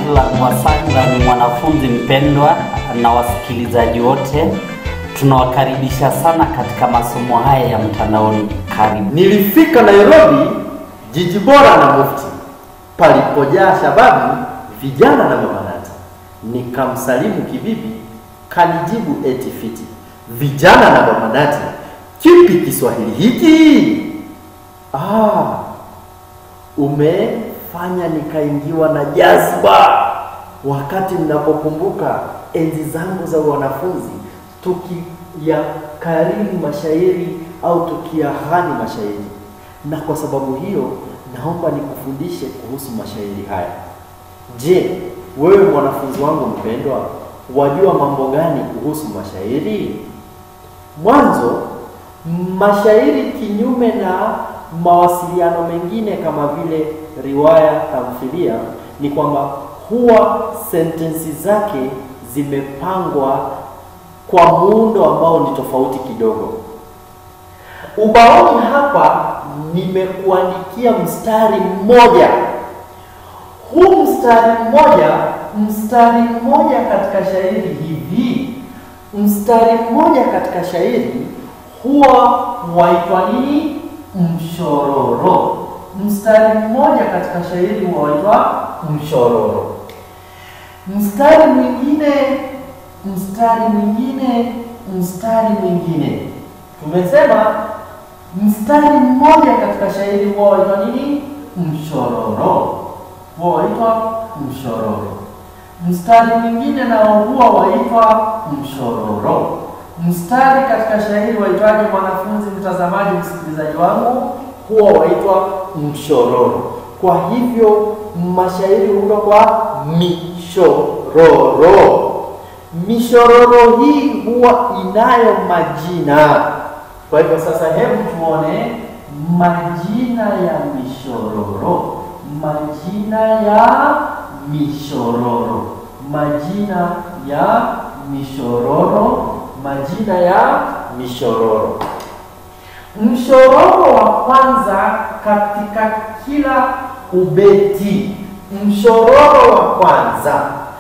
Edlan Wasanga ni mwanafunzi mpendwa na wasikilizaji wote, tunawakaribisha sana katika masomo haya ya mtandaoni. Karibu. Nilifika Nairobi, jiji bora na mufti, palipojaa shababu, vijana na mabanati. Nikamsalimu kibibi, kanijibu eti fiti. Vijana na mabanati, kipi Kiswahili hiki? Ah, umefanya nikaingiwa na jazba wakati mnapokumbuka enzi zangu za wanafunzi tukiyakariri mashairi au tukiyahani mashairi, na kwa sababu hiyo naomba nikufundishe kuhusu mashairi haya. Je, wewe mwanafunzi wangu mpendwa, wajua mambo gani kuhusu mashairi? Mwanzo, mashairi kinyume na mawasiliano mengine kama vile riwaya, tamthilia, ni kwamba huwa sentensi zake zimepangwa kwa muundo ambao ni tofauti kidogo. Ubaoni hapa nimekuandikia mstari mmoja. Huu mstari mmoja, mstari mmoja katika shairi hivi, mstari mmoja katika shairi huwa waitwa nini? Mshororo. Mstari mmoja katika shairi huwa waitwa mshororo. Mstari mwingine, mstari mwingine, mstari mwingine. Tumesema mstari mmoja katika shairi huwa waitwa nini? Mshororo. Huwa waitwa mshororo. Mstari mwingine nao huwa waitwa mshororo. Mstari katika shairi waitwaje, mwanafunzi, mtazamaji, msikilizaji wangu? Huwa waitwa mshororo. Kwa hivyo mashairi huundwa kwa mishororo. Mishororo hii huwa inayo majina. Kwa hivyo sasa, hebu tuone majina ya mishororo. Majina ya mishororo, majina ya mishororo, majina ya mishororo. Mshororo wa kwanza katika kila ubeti, mshororo wa kwanza,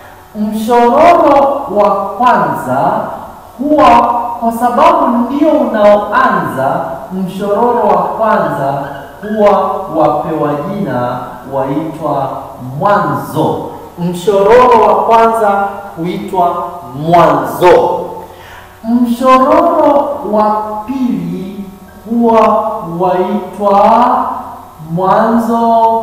mshororo wa kwanza huwa kwa sababu ndio unaoanza. Mshororo wa kwanza huwa wapewa jina waitwa mwanzo. Mshororo wa kwanza huitwa mwanzo. Mshororo wa pili huwa waitwa mwanzo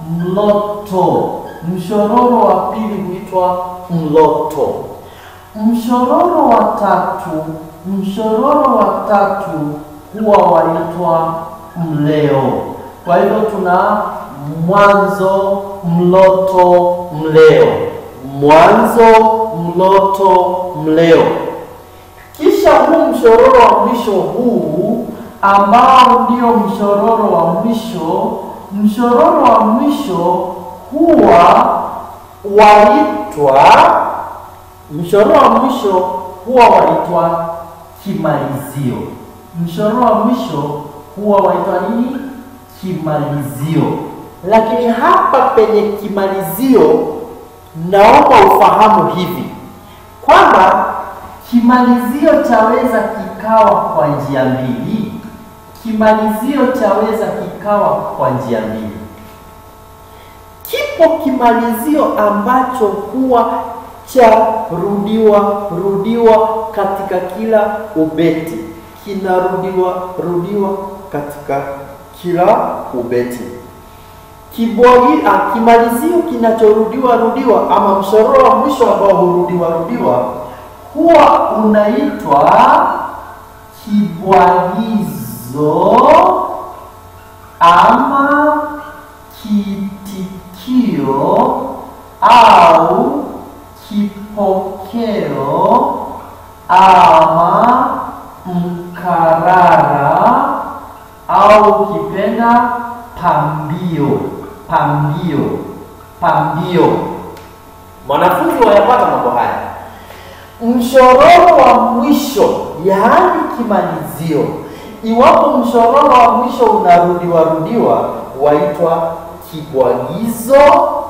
mloto. Mshororo wa pili huitwa mloto. Mshororo wa tatu, mshororo wa tatu huwa waitwa mleo. Kwa hivyo tuna mwanzo, mloto, mleo, mwanzo, mloto, mleo. Kisha huu mshororo wa mwisho huu ambao ndio mshororo wa mwisho, mshororo wa mwisho huwa waitwa mshororo wa mwisho huwa waitwa kimalizio. Mshororo wa mwisho huwa waitwa nini? Kimalizio. Lakini hapa penye kimalizio, naomba ufahamu hivi kwamba kimalizio chaweza kikawa kwa njia mbili. Kimalizio chaweza kikawa kwa njia mbili. Kipo kimalizio ambacho huwa cha rudiwa rudiwa katika kila ubeti, kinarudiwa rudiwa katika kila ubeti. Kibwagi, ah, kimalizio kinachorudiwa rudiwa ama mshororo wa mwisho ambao hurudiwa rudiwa huwa unaitwa kibwagizo ama kiitikio au kipokeo ama mkarara au kipenda pambio. Pambio, pambio. Mwanafunzi wayapata mambo haya. Mshororo wa mwisho, yaani kimalizio, iwapo mshororo wa mwisho unarudiwa rudiwa, waitwa kibwagizo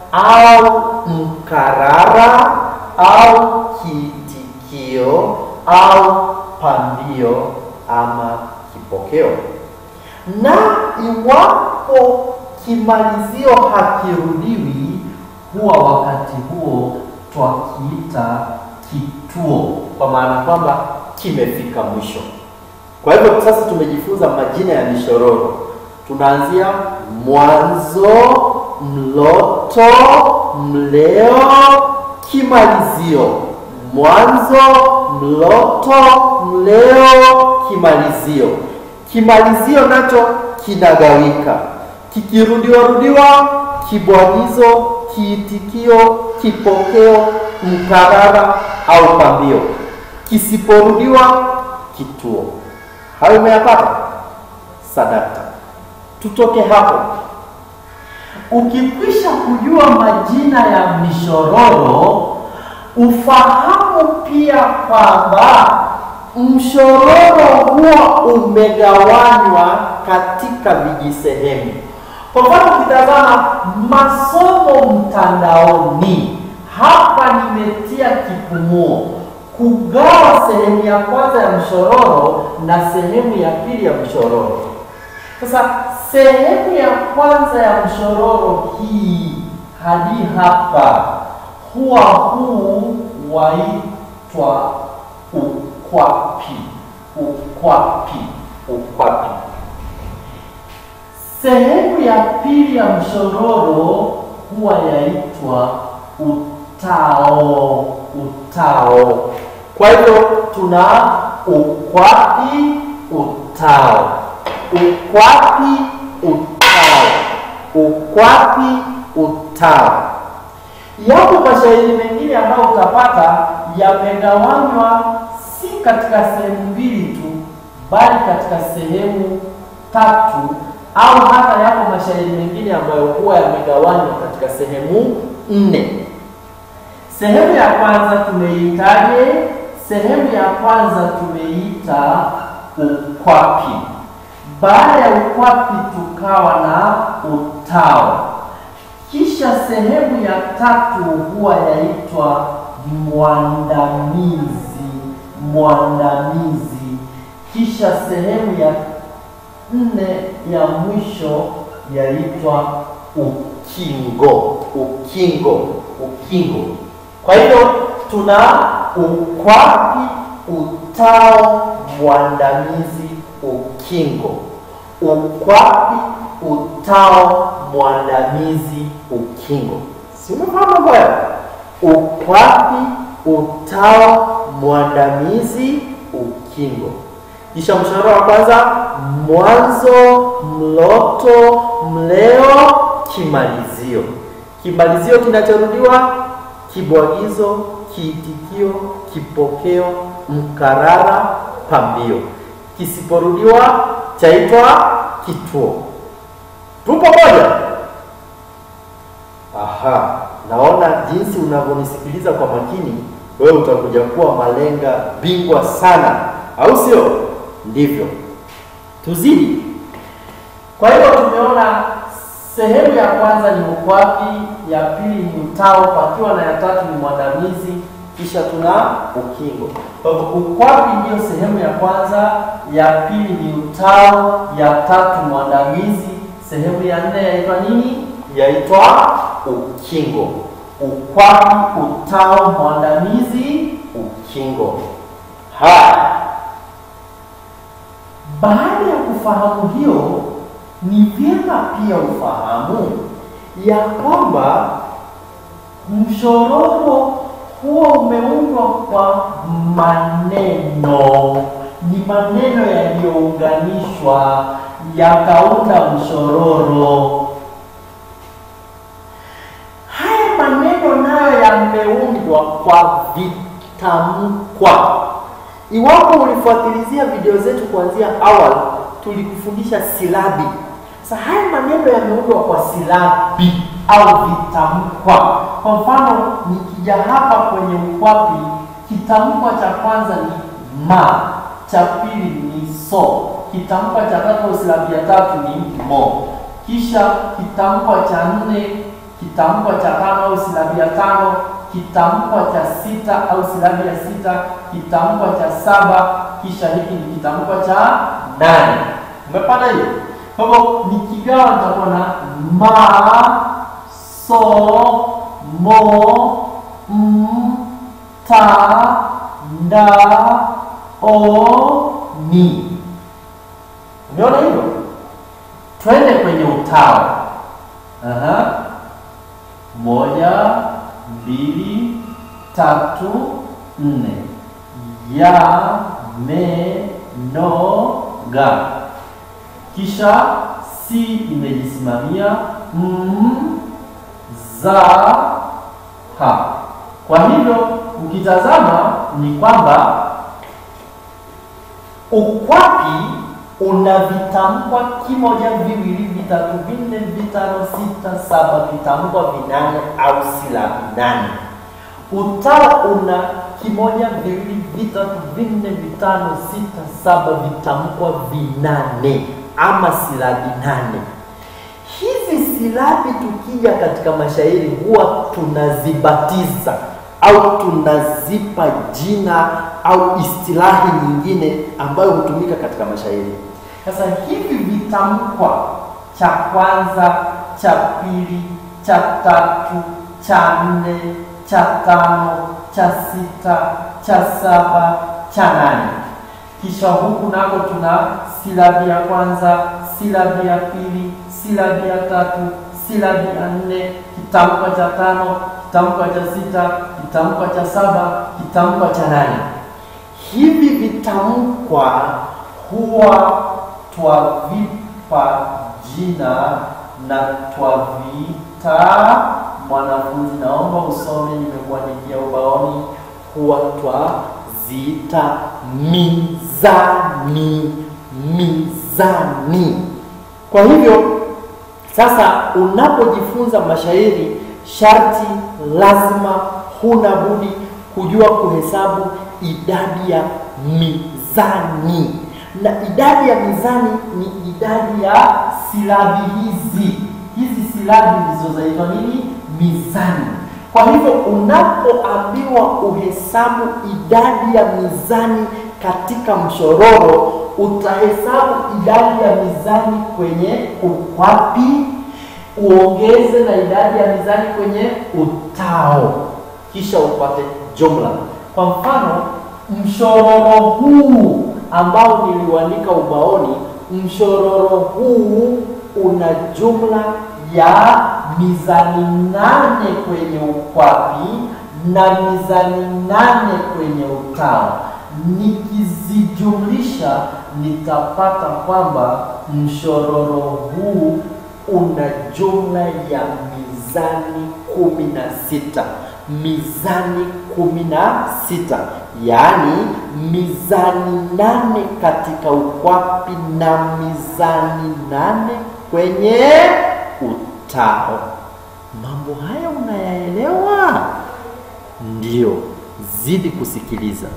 au mkarara au kiitikio au pambio ama kipokeo. Na iwapo kimalizio hakirudiwi, huwa wakati huo twakiita kituo, kwa maana kwamba kimefika mwisho. Kwa hivyo sasa tumejifunza majina ya mishororo. Tunaanzia mwanzo, mloto, mleo, kimalizio. Mwanzo, mloto, mleo, kimalizio. Kimalizio nacho kinagawika, kikirudiwa rudiwa, kibwagizo, kiitikio, kipokeo, mkarara au pambio. Kisiporudiwa, kituo. Hayo umeyapata? Sadaka. Tutoke hapo. Ukikwisha kujua majina ya mishororo, ufahamu pia kwamba mshororo huwa umegawanywa katika vijisehemu. Kwa mfano, ukitazama masomo mtandaoni, hapa nimetia kipumuo kugawa sehemu ya kwanza ya mshororo na sehemu ya pili ya mshororo. Sasa sehemu ya kwanza ya mshororo hii hadi hapa, huwa huu waitwa ukwapi. Ukwapi, ukwapi. Sehemu ya pili ya mshororo huwa yaitwa utao. Utao. Kwa hivyo tuna ukwapi, utao, ukwapi, utao, ukwapi, utao. Yapo mashairi mengine ambayo utapata yamegawanywa si katika sehemu mbili tu, bali katika sehemu tatu, au hata yapo mashairi mengine ambayo huwa yamegawanywa katika sehemu nne. Sehemu ya kwanza tumeitaje? Sehemu ya kwanza tumeita ukwapi. Baada ya ukwapi tukawa na utao, kisha sehemu ya tatu huwa yaitwa mwandamizi. Mwandamizi, kisha sehemu ya nne ya mwisho yaitwa ukingo. Ukingo, ukingo. Kwa hivyo tuna ukwapi, utao, mwandamizi, ukingo. Ukwapi, utao, mwandamizi, ukingo. Si umefahamu mambo haya? Ukwapi, utao, mwandamizi, ukingo. Kisha mshororo wa kwanza, mwanzo, mloto, mleo, kimalizio. Kimalizio kinachorudiwa kibwagizo, kiitikio, kipokeo, mkarara, pambio. Kisiporudiwa chaitwa kituo. Tupo moja? Aha, naona jinsi unavyonisikiliza kwa makini, wewe utakuja kuwa malenga bingwa sana, au sio? Ndivyo. Tuzidi. Kwa hiyo tumeona sehemu ya kwanza ni ukwapi, ya pili ni utao, pakiwa na ya tatu ni mwandamizi, kisha tuna ukingo. Kwa hivyo ukwapi ndiyo sehemu ya kwanza, ya pili ni utao, ya tatu mwandamizi, sehemu ya nne yaitwa nini? Yaitwa ukingo. Ukwapi, utao, mwandamizi, ukingo. Haya, baada ya kufahamu hiyo ni vyema pia ufahamu ya kwamba mshororo huo umeundwa kwa maneno, ni maneno yaliyounganishwa yakaunda mshororo. Haya maneno nayo yameundwa kwa vitamkwa. Iwapo ulifuatilizia video zetu kuanzia awali, tulikufundisha silabi. Sasa haya maneno yameundwa kwa silabi au vitamkwa. Kwa mfano, nikija hapa kwenye ukwapi, kitamkwa cha kwanza ni ma, cha pili ni so, kitamkwa cha tatu au silabi ya tatu ni mo, kisha kitamkwa cha nne kitamkwa cha tano au silabi ya tano, kitamkwa cha sita au silabi ya sita, kitamkwa cha saba, kisha hiki ni kitamkwa cha nane. Umepata hiyo? Kwa hivyo nikigawa nitakuwa na ma, so, mo, m, ta, nda, o, ni. Umeona hivyo? Twende kwenye utawa. Aha. Moja, mbili, tatu, nne. Ya, me, no, ga. Kisha si imejisimamia m, za, ha. Kwa hivyo ukitazama ni kwamba ukwapi una vitamkwa kimoja, viwili, vitatu, vinne, vitano, sita, saba, vitamkwa vinane au silabi nane. Utawa una kimoja, viwili, vitatu, vinne, vitano, sita, saba, vitamkwa vinane ama silabi nane. Hizi silabi tukija katika mashairi huwa tunazibatiza au tunazipa jina au istilahi nyingine ambayo hutumika katika mashairi. Sasa hivi vitamkwa cha kwanza, cha pili, cha tatu, cha nne, cha tano, cha sita, cha saba, cha nane. Kisha huku nako tuna silabi ya kwanza, silabi ya pili, silabi ya tatu, silabi ya nne, kitamkwa cha tano, kitamkwa cha sita, kitamkwa cha saba, kitamkwa cha nane. Hivi vitamkwa huwa twavipa jina na twaviita. Mwanafunzi, naomba usome, nimekuandikia ubaoni. Huwa twaziita mizani, mizani. Kwa hivyo sasa, unapojifunza mashairi sharti lazima, huna budi kujua kuhesabu idadi ya mizani, na idadi ya mizani ni idadi ya silabi hizi. Hizi silabi ndizo zaitwa nini? Mizani. Kwa hivyo unapoambiwa uhesabu idadi ya mizani katika mshororo, utahesabu idadi ya mizani kwenye ukwapi uongeze na idadi ya mizani kwenye utao, kisha upate jumla. Kwa mfano, mshororo huu ambao niliuandika ubaoni, mshororo huu una jumla ya mizani nane kwenye ukwapi na mizani nane kwenye utao. Nikizijumlisha nitapata kwamba mshororo huu una jumla ya mizani kumi na sita mizani kumi na sita yaani mizani nane katika ukwapi na mizani nane kwenye utao. Mambo haya unayaelewa? Ndiyo, zidi kusikiliza.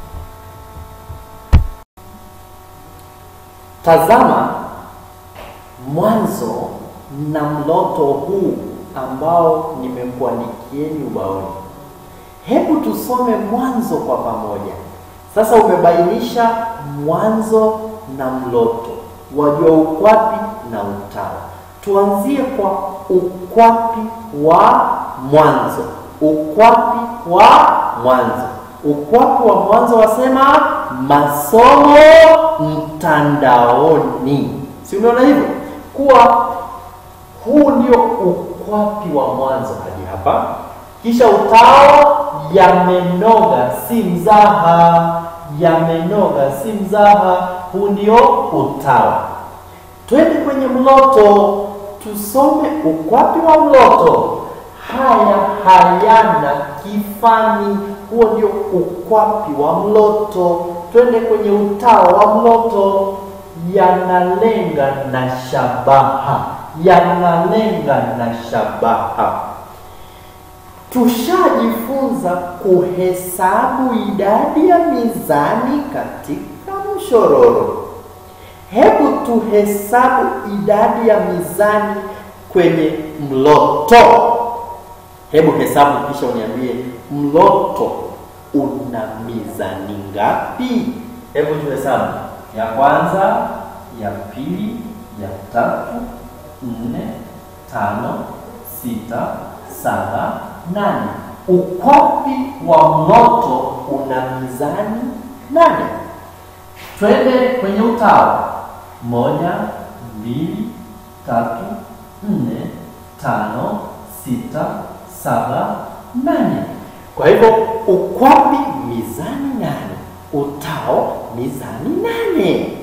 Tazama mwanzo na mloto huu ambao nimekuandikieni ubaoni. Hebu tusome mwanzo kwa pamoja. Sasa umebainisha mwanzo na mloto, wajua ukwapi na utao. Tuanzie kwa ukwapi wa mwanzo. Ukwapi wa mwanzo, ukwapi wa mwanzo wasema masomo mtandaoni, si umeona hivyo kuwa huu ndio ukwapi wa mwanzo hadi hapa. Kisha utao yamenoga, si mzaha. Yamenoga, si mzaha. Huu ndio utao. Twende kwenye mloto, tusome ukwapi wa mloto. Haya hayana kifani. Huo ndio ukwapi wa mloto. Twende kwenye utao wa mloto. Yanalenga na shabaha yanalenga na shabaha. Tushajifunza kuhesabu idadi ya mizani katika mshororo. Hebu tuhesabu idadi ya mizani kwenye mloto. Hebu hesabu kisha uniambie mloto una mizani ngapi? Hebu tuhesabu. ya kwanza, ya pili, ya tatu, nne, tano, sita, saba, nane. Ukwapi wa mloto Una mizani nane. twende kwenye utawa. Moja, mbili, tatu, nne, tano, sita, saba, nane. Kwa hivyo ukwapi mizani nane, utao mizani nane.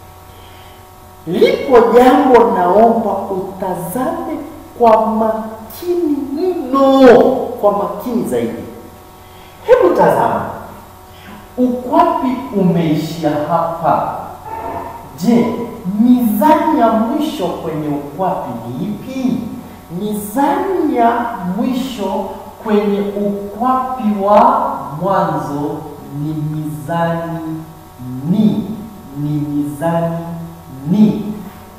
Lipo jambo naomba utazame kwa makini mno, kwa makini zaidi. Hebu tazama, Ukwapi umeishia hapa. Je, mizani ya mwisho kwenye ukwapi ni ipi? Mizani ya mwisho kwenye ukwapi wa mwanzo ni mizani ni, ni mizani ni.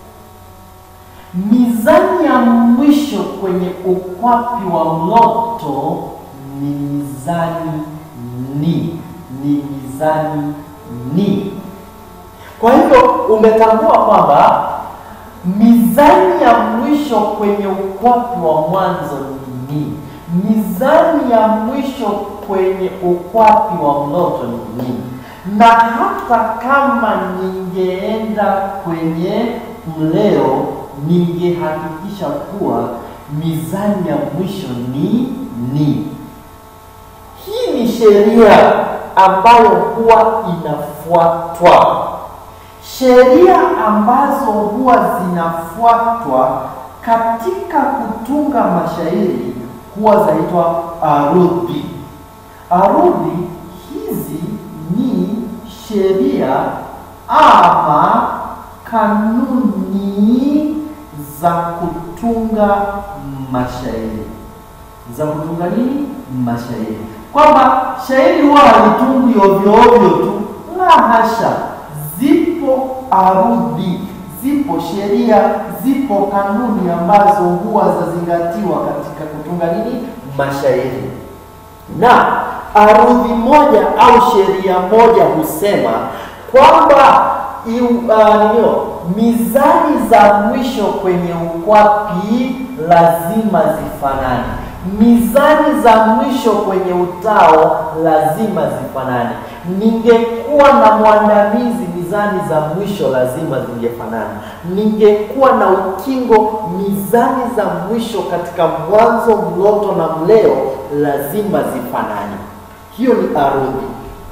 Mizani ya mwisho kwenye ukwapi wa mloto ni mizani ni, ni mizani ni. Kwa hivyo umetambua kwamba mizani ya mwisho kwenye ukwapi wa mwanzo ni ni, mizani ya mwisho kwenye ukwapi wa mloto ni ni. Na hata kama ningeenda kwenye mleo, ningehakikisha kuwa mizani ya mwisho ni ni. hii ni sheria ambayo huwa inafuatwa. Sheria ambazo huwa zinafuatwa katika kutunga mashairi huwa zaitwa arudhi. Arudhi hizi ni sheria ama kanuni za kutunga mashairi, za kutunga nini? Mashairi, kwamba shairi huwa halitungwi ovyo ovyo tu, la hasha zipo arudhi, zipo sheria, zipo kanuni ambazo huwa zazingatiwa katika kutunga nini mashairi na arudhi moja au sheria moja husema kwamba iu- ah, nio, mizani za mwisho kwenye ukwapi lazima zifanane. Mizani za mwisho kwenye utao lazima zifanane. Ningekuwa na mwandamizi, mizani za mwisho lazima zingefanana. Ningekuwa na ukingo, mizani za mwisho katika mwanzo, mloto na mleo lazima zifanane. hiyo ni arudhi.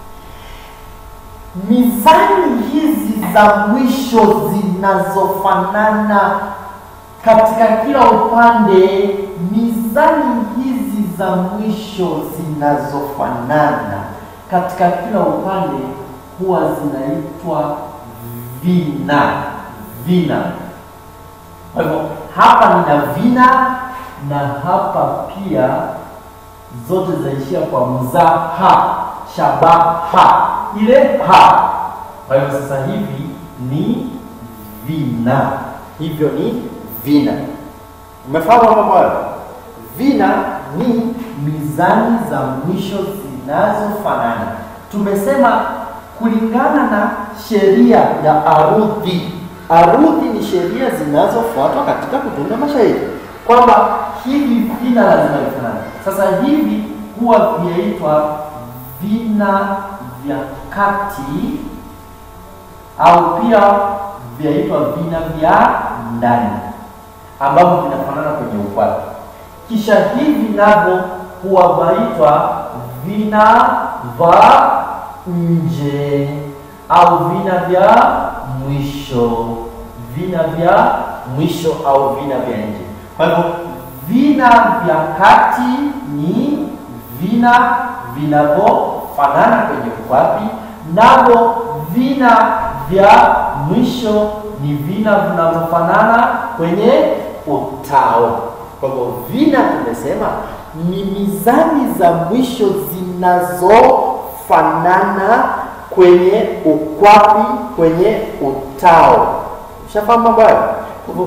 Mizani hizi za mwisho zinazofanana katika kila upande, mizani hizi za mwisho zinazofanana katika kila upande huwa zinaitwa vina. Vina. Kwa hivyo hapa nina vina na hapa pia zote zaishia kwa mzaha, shabaha, ile ha. Kwa hivyo sasa hivi ni vina. hivyo ni vina. Umefahamu mambo hayo? Vina ni mizani za mwisho zinazofanana. Tumesema kulingana na sheria ya arudhi, arudhi ni sheria zinazofuatwa katika kutunga mashairi. kwamba hivi vina lazima vifanane. Sasa hivi huwa vyaitwa vina vya kati au pia vyaitwa vina vya ndani ambavyo vinafanana kwenye ukwapi. Kisha hivi navyo huwa vaitwa vina vya nje au vina vya mwisho, vina vya mwisho au vina vya nje. Kwa hivyo vina vya kati ni vina vinavyofanana kwenye ukwapi, navyo vina vya mwisho ni vina vinavyofanana kwenye utao. Kwa hivyo vina tumesema ni mizani za mwisho zinazofanana kwenye ukwapi, kwenye utao. Ushafahamu mambo hayo? Kwa hivyo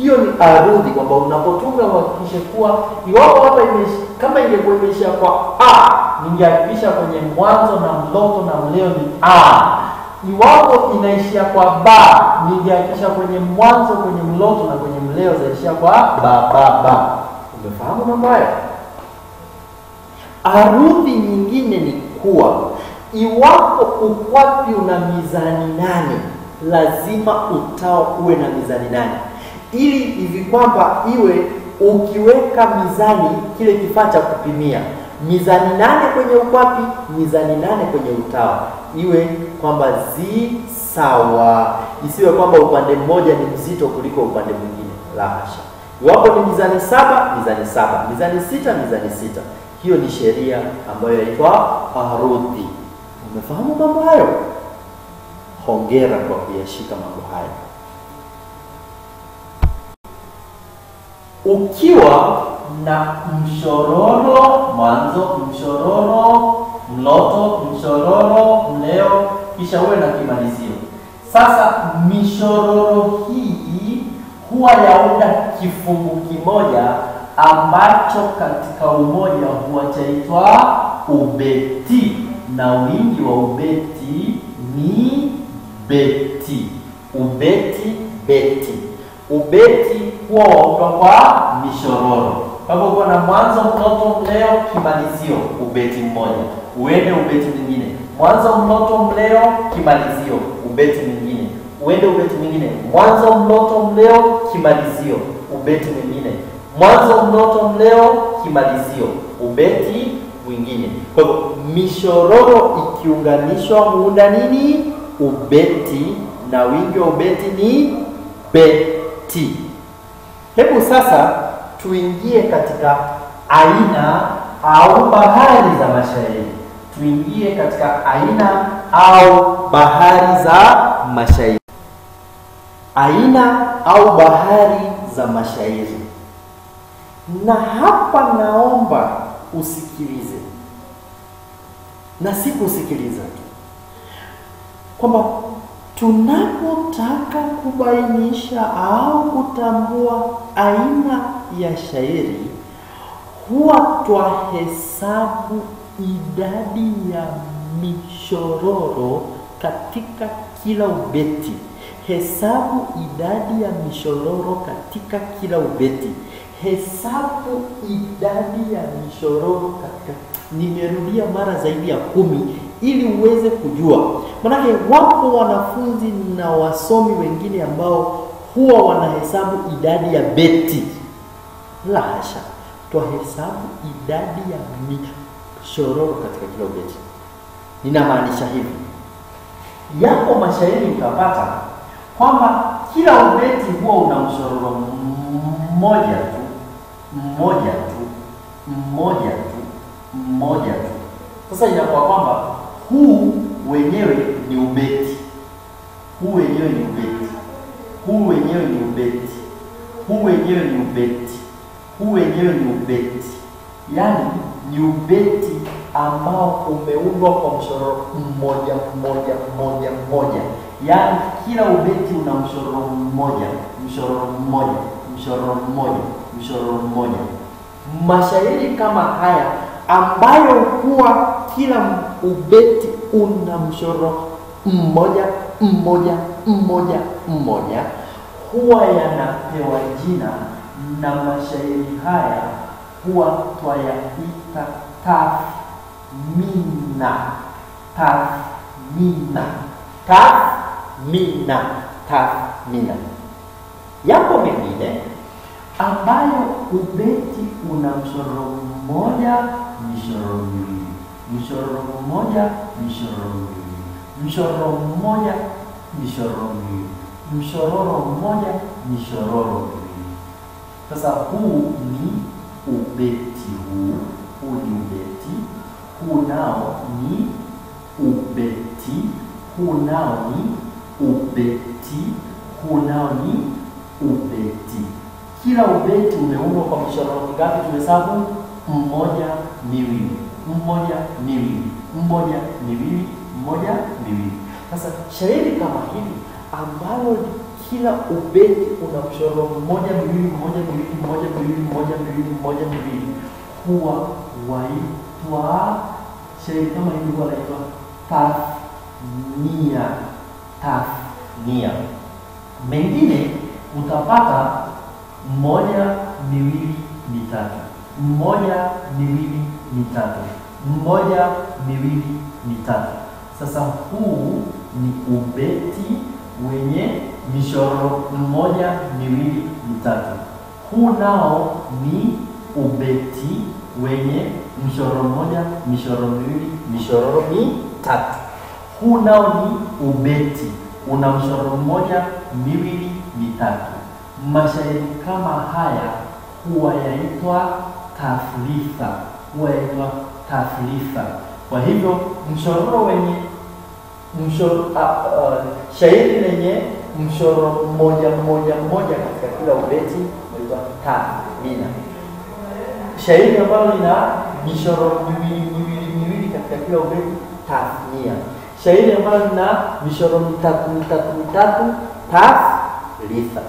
hiyo ni arudhi, kwamba unapotunga uhakikishe kuwa iwapo hapa imeisha, kama ingekuwa imeisha kwa a, ningehakikisha kwenye mwanzo na mloto na mleo ni a. Iwapo inaishia kwa ba, ningehakikisha kwenye mwanzo, kwenye mloto na kwenye mleo zaishia kwa ba ba ba. Umefahamu mambo hayo? Arudhi nyingine ni kuwa iwapo ukwapi una mizani nane, lazima utao uwe na mizani nane, ili hivi kwamba iwe ukiweka mizani, kile kifaa cha kupimia mizani nane kwenye ukwapi, mizani nane kwenye utawa, iwe kwamba zi sawa, isiwe kwamba upande mmoja ni mzito kuliko upande mwingine. La hasha. Iwapo ni mizani saba, mizani saba, mizani sita, mizani sita. Hiyo ni sheria ambayo yaitwa arudhi. Umefahamu mambo hayo? Hongera kwa kuyashika mambo hayo. Ukiwa na mshororo mwanzo, mshororo mloto, mshororo mleo, kisha uwe na kimalizio. Sasa mishororo hii huwa yaunda kifungu kimoja ambacho katika umoja huwa chaitwa ubeti, na wingi wa ubeti ni beti. Ubeti, beti. Ubeti huwa waundwa kwa mishororo. Kwa hivyo uko na mwanzo, mloto, mleo, kimalizio, ubeti mmoja. Uende ubeti mwingine, mwanzo, mloto, mleo, kimalizio, ubeti mwingine. Uende ubeti mwingine, mwanzo, mloto, mleo, kimalizio, ubeti mwingine. Mwanzo, mloto, mleo, kimalizio, ubeti mwingine. Kwa hivyo mishororo ikiunganishwa huunda nini? Ubeti, na wingi wa ubeti ni beti. Hebu sasa tuingie katika aina au bahari za mashairi. Tuingie katika aina au bahari za mashairi. Aina au bahari za mashairi. Na hapa naomba usikilize, na si kusikiliza tu, kwamba tunapotaka kubainisha au kutambua aina ya shairi huwa twahesabu idadi ya mishororo katika kila ubeti. Hesabu idadi ya mishororo katika kila ubeti. Hesabu idadi ya mishororo katika. Nimerudia mara zaidi ya kumi ili uweze kujua, manake wapo wanafunzi na wasomi wengine ambao huwa wanahesabu idadi ya beti. La hasha, twahesabu idadi ya mishororo katika kila ubeti. Ninamaanisha hivi, yapo mashairi utapata kwamba kila ubeti huwa una mshororo mmoja tu mmoja tu mmoja tu mmoja tu. Sasa inakuwa kwamba huu wenyewe ni ubeti, huu wenyewe ni ubeti, huu wenyewe ni ubeti, huu wenyewe ni ubeti, huu wenyewe ni ubeti, yaani ni ubeti ambao umeundwa kwa mshororo mmoja mmoja mmoja mmoja, yaani kila ubeti una mshororo mmoja mshororo mmoja mshororo mmoja mshororo mmoja. Mashairi kama haya ambayo huwa kila ubeti una mshororo mmoja mmoja mmoja mmoja, huwa yanapewa jina na mashairi haya huwa twayaita tathmina. Tathmina, tathmina, tathmina. Yapo mengine ambayo ubeti una mshororo mmoja mishororo miwili, mshororo mmoja mishororo miwili, mshororo mmoja mishororo miwili, mshororo mmoja mishororo miwili. Sasa huu ni ubeti, huu huu ni ubeti, huu nao ni ubeti, huu nao ni ubeti, huu nao ni ubeti. Kila ubeti umeundwa kwa mishororo mingapi? Tumehesabu mmoja, miwili, mmoja, miwili, mmoja, miwili, mmoja, miwili. Sasa shairi kama hili ambalo kila ubeti una mshoro mmoja miwili mmoja miwili mmoja miwili mmoja miwili mmoja miwili, huwa waitwa shairi kama hivi, huwa naitwa tathnia. Tathnia. Mengine utapata mmoja miwili mitatu, mmoja miwili mitatu, mmoja miwili mitatu. Sasa huu ni ubeti wenye mishoro mmoja miwili mitatu. Huu nao ni ubeti wenye mshoro mmoja mishoro miwili mishoro mitatu. Huu nao ni ubeti una mshoro mmoja miwili mitatu. Mashairi kama haya huwa yaitwa tafritha, huwa yaitwa tafritha. Kwa hivyo mshororo wenye mshoro, uh, uh, shairi lenye mshoro mmoja mmoja mmoja katika kila ubeti huitwa tathmina. Shairi ambalo lina mishoro miwili miwili miwili katika kila ubeti tathnia. Shairi ambalo lina mishoro mitatu mitatu mitatu tathritha.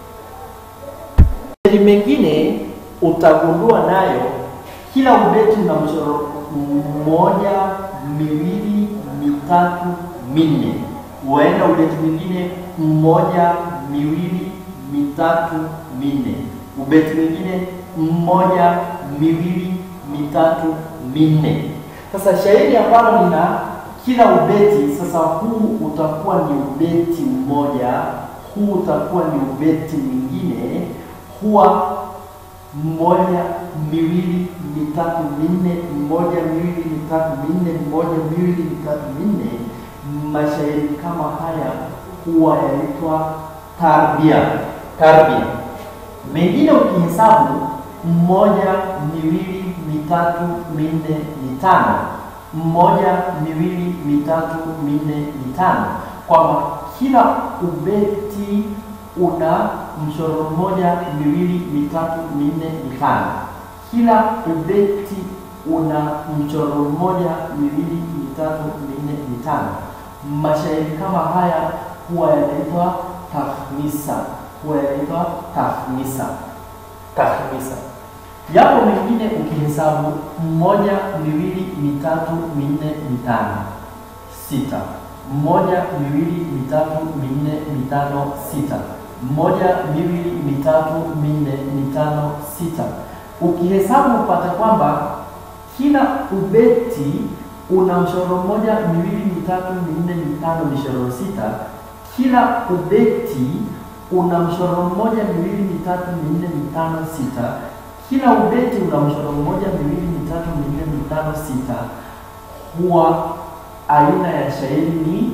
Shairi mengine utagundua nayo kila ubeti una mshoro mmoja miwili mitatu minne. Huenda ubeti mwingine mmoja miwili mitatu minne. Ubeti mwingine mmoja miwili mitatu minne. Sasa shairi ambalo lina kila ubeti, sasa huu utakuwa ni ubeti mmoja, huu utakuwa ni ubeti mwingine, huwa mmoja miwili mitatu minne, mmoja miwili mitatu minne, mmoja miwili mitatu minne. Mashairi kama haya huwa yaitwa tarbia. Tarbia mengine ukihesabu mmoja miwili mitatu minne mitano, mmoja miwili mitatu minne mitano, kwamba kila ubeti una mshoro mmoja miwili mitatu minne mitano. Kila ubeti una mchoro mmoja miwili mitatu minne mitano. Mashairi kama haya huwa yanaitwa tahmisa, huwa yanaitwa tahmisa, tahmisa. Yapo mengine ukihesabu mmoja miwili mitatu minne mitano, sita, mmoja miwili mitatu minne mitano, sita moja miwili mitatu minne mitano sita. Ukihesabu upate kwamba kila ubeti una mshoro mmoja miwili mitatu minne mitano mishoro sita. Kila ubeti una mshoro mmoja miwili mitatu minne mitano sita. Kila ubeti una mshoro mmoja miwili mitatu minne mitano sita. Huwa aina ya shairi ni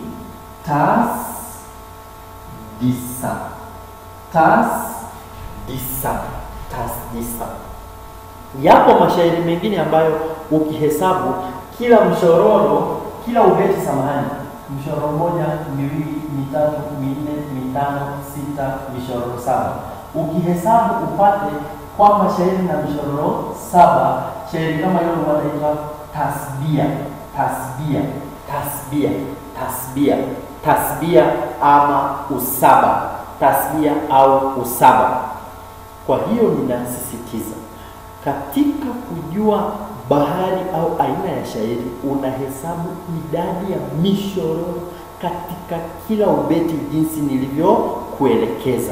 tasdisa tasdisa tasdisa. Yapo mashairi mengine ambayo ukihesabu kila mshororo, kila ubeti, samahani, mshoro mmoja, miwili, mitatu, minne, mitano, sita, mishororo saba. Ukihesabu upate kwamba shairi na mishororo saba. Shairi kama hilo wanaitwa tasbia, tasbia, tasbia, tasbia, tasbia ama usaba tasbia au usaba. Kwa hiyo ninasisitiza katika kujua bahari au aina ya shairi, unahesabu idadi ya mishororo katika kila ubeti jinsi nilivyokuelekeza.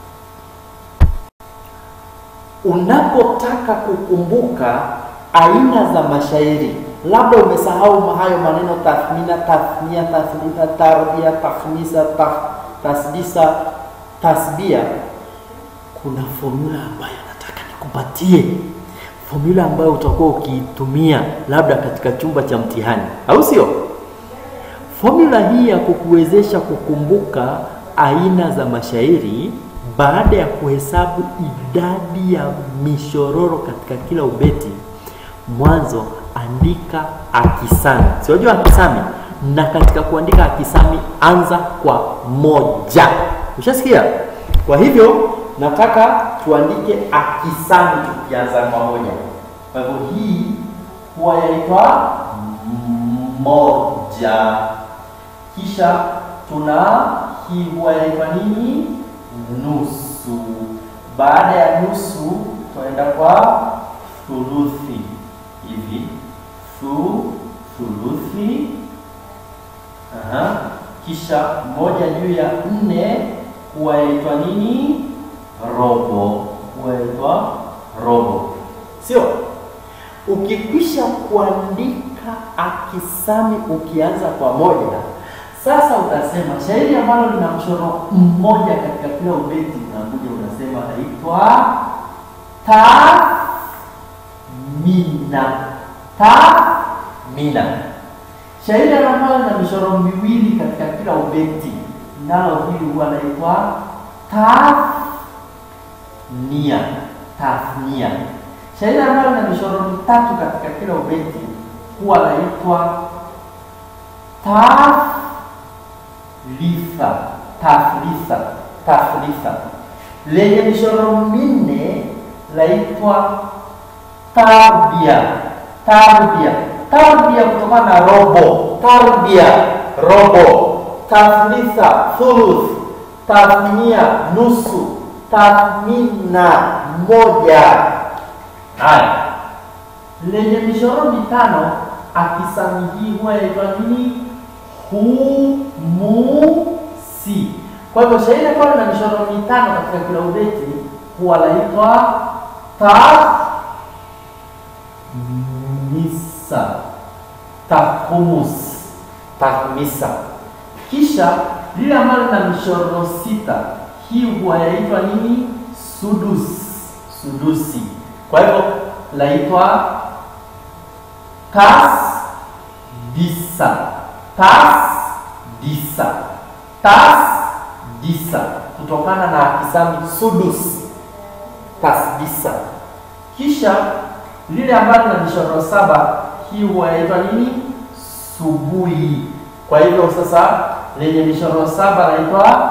Unapotaka kukumbuka aina za mashairi, labda umesahau hayo maneno tathmina, tathnia, tathlitha, tarbia, takhmisa, tasdisa tasbia, kuna formula ambayo nataka nikupatie, formula ambayo utakuwa ukiitumia labda katika chumba cha mtihani, au sio? Formula hii ya kukuwezesha kukumbuka aina za mashairi baada ya kuhesabu idadi ya mishororo katika kila ubeti, mwanzo andika akisami, siwajua akisami na katika kuandika akisami anza kwa moja. Ushasikia? Kwa hivyo nataka tuandike akisami tukianza kwa moja. Kwa hivyo hii huwa yaitwa moja, kisha tuna hii huwa yaitwa nini? baada ya nusu tutaenda kwa thuluthi hivi thu thuluthi Aha. kisha moja juu ya nne huwa yaitwa nini robo huwa yaitwa robo Sio? Ukikwisha kuandika akisami ukianza kwa moja, Sasa utasema shairi ambalo lina mchoro mmoja katika kila ubeti, unakuja unasema naitwa tamina. Tamina. Shairi ambalo lina michoro miwili katika kila ubeti, nalo hili huwa naitwa tathnia. Tathnia. Shairi ambalo lina michoro mitatu katika kila ubeti huwa naitwa ta litha tathlitha tathlitha lenye michoro minne laitwa tarbia tarbia tarbia kutokana na robo tarbia robo tathlitha thuluth tathnia nusu tathmina moja haya lenye michoro mitano akisami hii huwa yaitwa nini humusi. Kwa hivyo shairi ambalo na michoro mitano katika kila ubeti huwa laitwa tahmisa, tahmus, tahmisa. Kisha lile ambalo lina michoro sita hii huwa yaitwa nini? Sudus, sudusi. Kwa hivyo laitwa tas disa tas disa tas disa kutokana na akisami sudus tasdisa. Kisha lile ambalo na michoro saba hii huwa yaitwa nini? Subui. Kwa hivyo sasa lenye michoro saba naitwa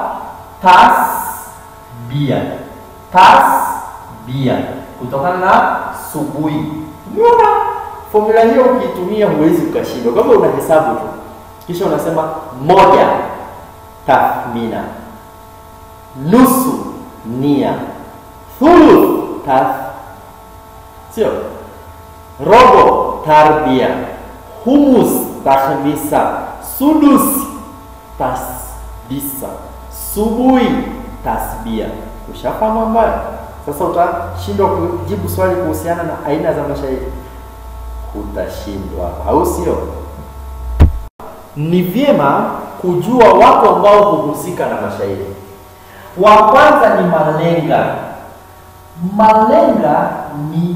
tasbia tasbia kutokana na subui. Umeona formula hiyo ukiitumia huwezi ukashindwa, kama unahesabu tu, kisha unasema moja tathmina, nusu nia, thuluth tath, sio robo tarbia, humus tahmisa, sudus tasdisa, subui tasbia. Ushafahamu ambayo sasa utashindwa kujibu swali kuhusiana na aina za mashairi utashindwa, au sio? Ni vyema kujua watu ambao huhusika na mashairi. Wa kwanza ni malenga. Malenga ni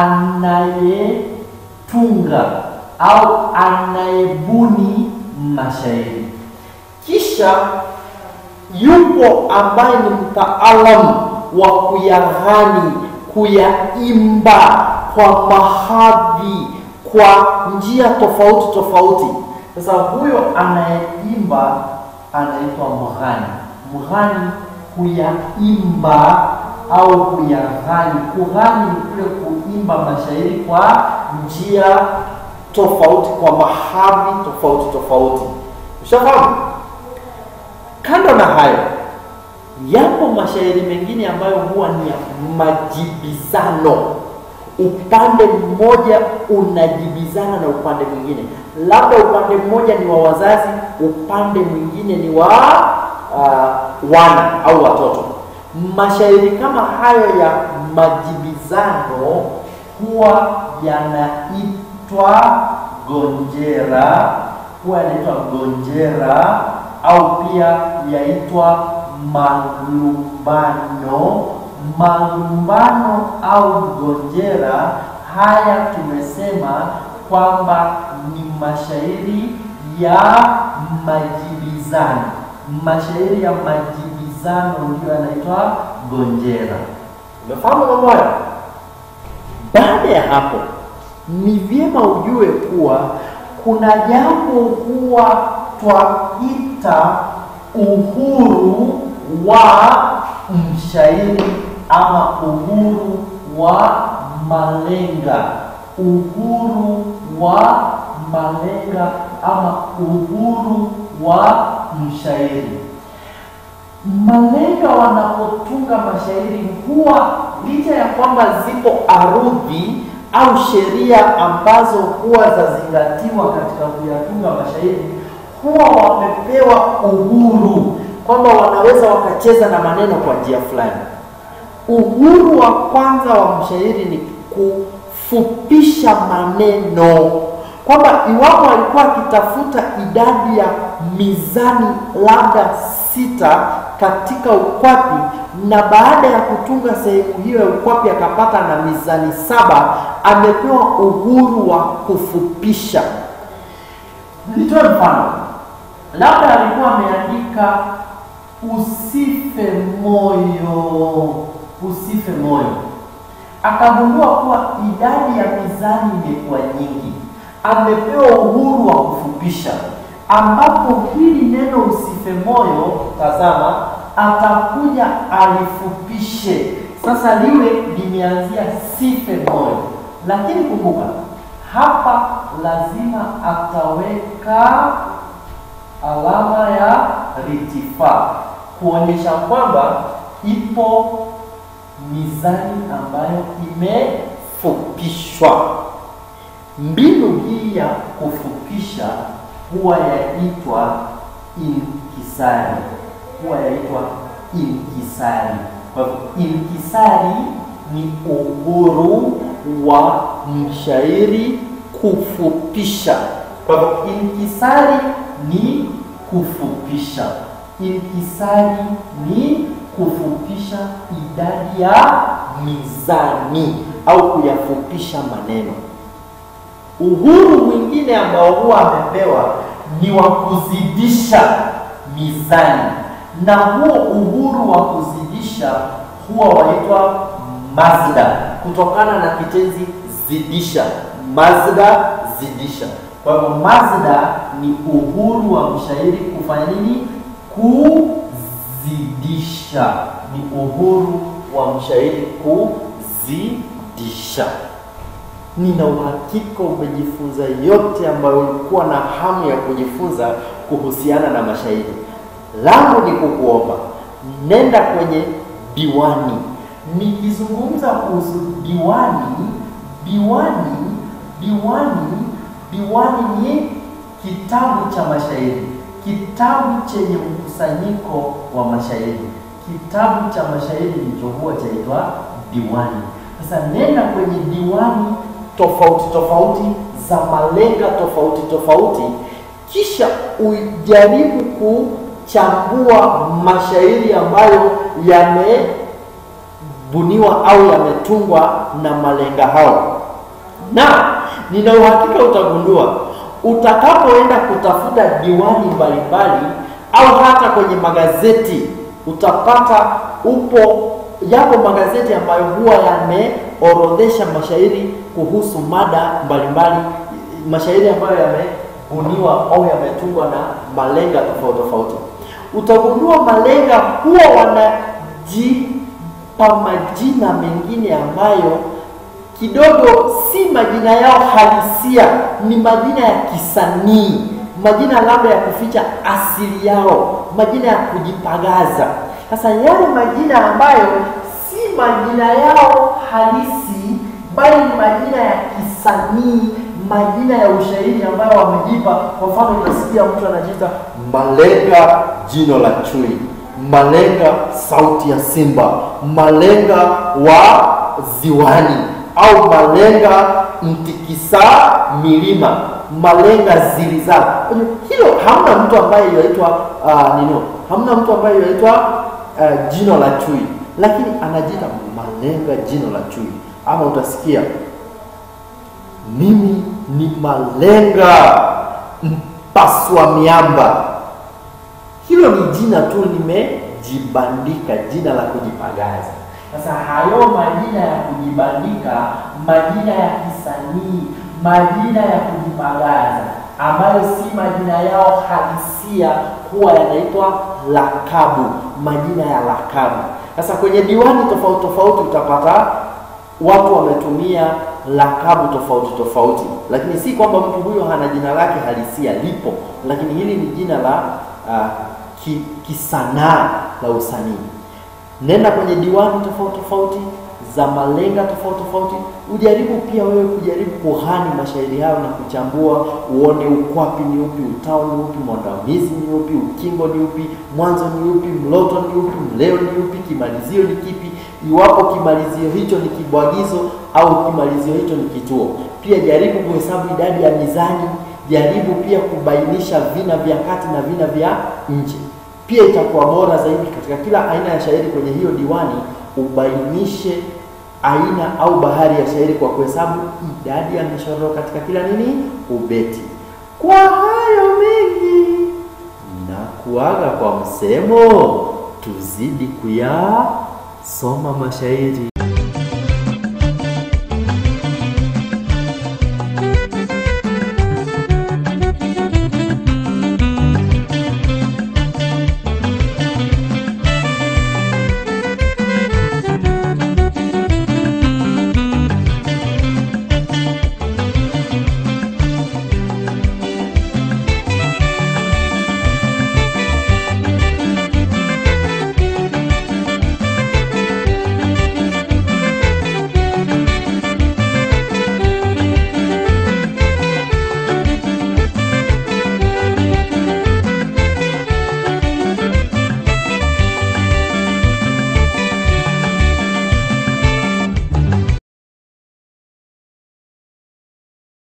anayetunga au anayebuni mashairi. Kisha yupo ambaye ni mtaalamu wa kuyaghani, kuyaimba kwa mahadhi, kwa njia tofauti tofauti. Sasa huyo anayeimba anaitwa mghani. Mghani kuyaimba au kuyaghani. Kughani ni kule kuimba mashairi kwa njia tofauti, kwa mahadhi tofauti tofauti. Ushafahamu? Kando na hayo, yapo mashairi mengine ambayo huwa ni ya majibizano. Upande mmoja unajibizana na upande mwingine, labda upande mmoja ni wa wazazi, upande mwingine ni wa uh, wana au watoto. Mashairi kama hayo ya majibizano huwa yanaitwa gonjera, huwa yanaitwa gonjera au pia yaitwa malumbano. Malumbano au gonjera, haya tumesema kwamba ni mashairi ya majibizano. Mashairi ya majibizano ndio yanaitwa gonjera. Umefahamu mambo hayo? Baada ya hapo, ni vyema ujue kuwa kuna jambo huwa twaita uhuru wa mshairi ama uhuru wa malenga. Uhuru wa malenga ama uhuru wa mshairi. Malenga wanapotunga kutunga mashairi huwa licha ya kwamba zipo arudhi au sheria ambazo huwa zazingatiwa katika kuyatunga mashairi, huwa wamepewa uhuru kwamba wanaweza wakacheza na maneno kwa njia fulani. Uhuru wa kwanza wa mshairi ni kufupisha maneno, kwamba iwapo alikuwa akitafuta idadi ya mizani labda sita katika ukwapi, na baada ya kutunga sehemu hiyo ya ukwapi akapata na mizani saba, amepewa uhuru wa kufupisha. Nitoe mfano, labda alikuwa ameandika usife moyo, usife moyo, akagundua kuwa idadi ya mizani imekuwa nyingi, amepewa uhuru wa kufupisha, ambapo hili neno usife moyo, tazama, atakuja alifupishe, sasa liwe limeanzia sife moyo, lakini kumbuka hapa lazima ataweka alama ya ritifaa kuonyesha kwamba ipo mizani ambayo imefupishwa. Mbinu hii ya kufupisha huwa yaitwa inkisari, huwa yaitwa inkisari. Kwa hivyo inkisari ni uhuru wa mshairi kufupisha. Kwa hivyo inkisari ni kufupisha, inkisari ni kufupisha idadi ya mizani au kuyafupisha maneno. Uhuru mwingine ambao huwa amepewa ni wa kuzidisha mizani, na huo uhuru wa kuzidisha huwa waitwa mazda, kutokana na kitenzi zidisha. Mazda, zidisha. Kwa hivyo mazda ni uhuru wa mshairi kufanya nini? Kuzidisha. Ni uhuru wa mshairi kuzidisha. Nina uhakika umejifunza yote ambayo ulikuwa na hamu ya kujifunza kuhusiana na mashairi. Langu ni kukuomba, nenda kwenye diwani. Nikizungumza kuhusu diwani, diwani, diwani, diwani ni kitabu cha mashairi, kitabu chenye mkusanyiko wa mashairi. Kitabu cha mashairi ndicho huwa chaitwa diwani. Sasa nenda kwenye diwani tofauti tofauti za malenga tofauti tofauti, kisha ujaribu kuchambua mashairi ambayo yamebuniwa au yametungwa na malenga hao, na nina uhakika utagundua utakapoenda kutafuta diwani mbalimbali au hata kwenye magazeti utapata upo yapo magazeti ambayo huwa yameorodhesha mashairi kuhusu mada mbalimbali, mashairi ambayo yamebuniwa au yametungwa na malenga tofauti tofauti. Utagundua malenga huwa wanajipa majina mengine ambayo kidogo si majina yao halisia, ni majina ya kisanii, majina labda ya kuficha asili yao, majina ya kujipagaza. Sasa yale majina ambayo si majina yao halisi, bali ni majina ya kisanii, majina ya ushairi ambayo wamejipa. Kwa mfano, utasikia mtu anajiita Malenga jino la chui, Malenga sauti ya simba, Malenga wa ziwani, au Malenga mtikisa milima, Malenga ziliza. Hilo hamna mtu ambaye yaitwa uh, nino, hamna mtu ambaye yaitwa uh, jino la chui, lakini anajiita Malenga jino la chui. Ama utasikia mimi ni Malenga mpaswa miamba. Hilo ni jina tu limejibandika, jina la kujipagaza. Sasa hayo majina ya kujibandika, majina ya kisanii, majina ya kujipagaza ambayo si majina yao halisia, huwa yanaitwa lakabu, majina ya lakabu. Sasa kwenye diwani tofauti tofauti utapata watu wametumia lakabu tofauti tofauti, lakini si kwamba mtu huyo hana jina lake halisia, lipo, lakini hili ni jina la uh, ki, kisanaa la usanii. Nenda kwenye diwani tofauti tofauti za malenga tofauti tofauti, ujaribu pia wewe kujaribu kughani mashairi hayo na kuchambua, uone ukwapi ni upi, utao ni upi, mwandamizi ni upi, ukingo ni upi, mwanzo ni upi, mloto ni upi, mleo ni upi, kimalizio ni kipi, iwapo kimalizio hicho ni kibwagizo au kimalizio hicho ni kituo. Pia jaribu kuhesabu idadi ya mizani, jaribu pia kubainisha vina vya kati na vina vya nje. Pia itakuwa bora zaidi katika kila aina ya shairi kwenye hiyo diwani ubainishe aina au bahari ya shairi kwa kuhesabu idadi ya mishororo katika kila nini ubeti. Kwa hayo mengi na kuaga kwa msemo, tuzidi kuyasoma mashairi.